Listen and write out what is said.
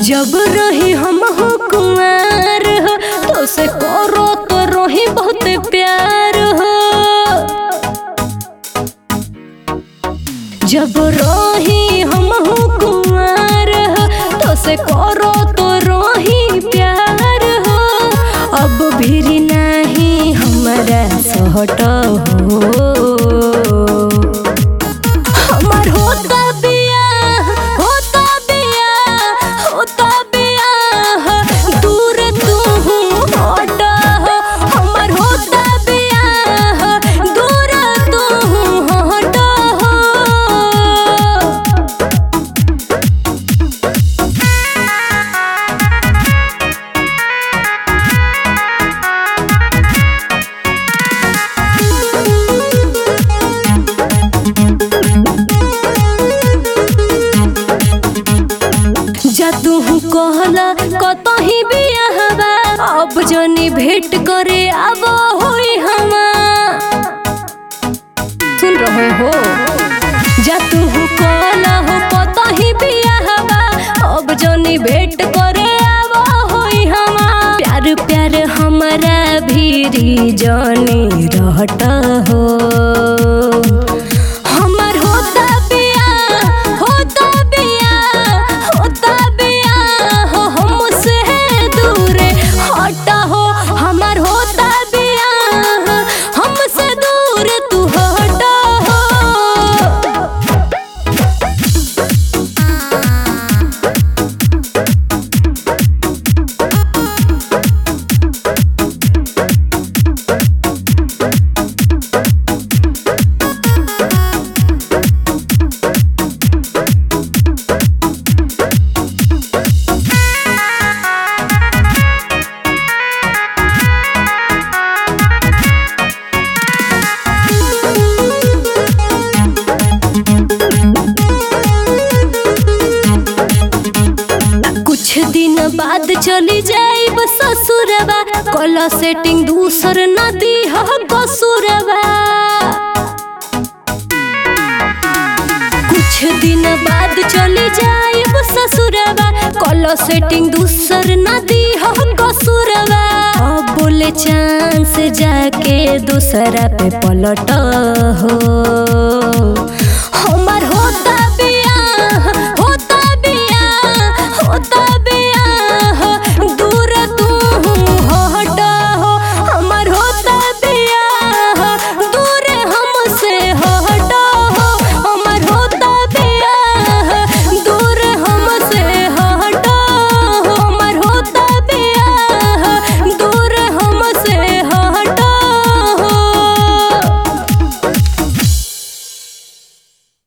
जब रही हम हो कुमार हो तो से करो तो रही बहुत प्यार हो जब रही हम हो कुमार हो तो से करो तो रही प्यार हो अब भी नहीं हमारा सहट हो हमर होता बियाह होता बियाह होता बियाह दूर तू हट हमर होता बियाह दूर तू हट जा तू कहला कतही बियाहबा अब जनी भेंट करे अब होई हमा सुन रहे हो जा तू कहला हो कतही बियाहबा अब जनी भेंट करे अब होई हमा प्यार प्यार हमारा भीरी जनी रहत हो हमर होता बियाह होता बियाह होता बियाह हो हमसे दूर हट हो हमर होता बियाह हमसे दूर तू हट हो कुछ दिन बाद चली जाइब ससुरबा कल सेटिंग दूसर नदी हो कसूरबा कुछ दिन बाद चली जाइब ससुरबा कल सेटिंग दूसर नदी हो कसूरबा अब बोले चांस जाके दूसरा पे पलट हो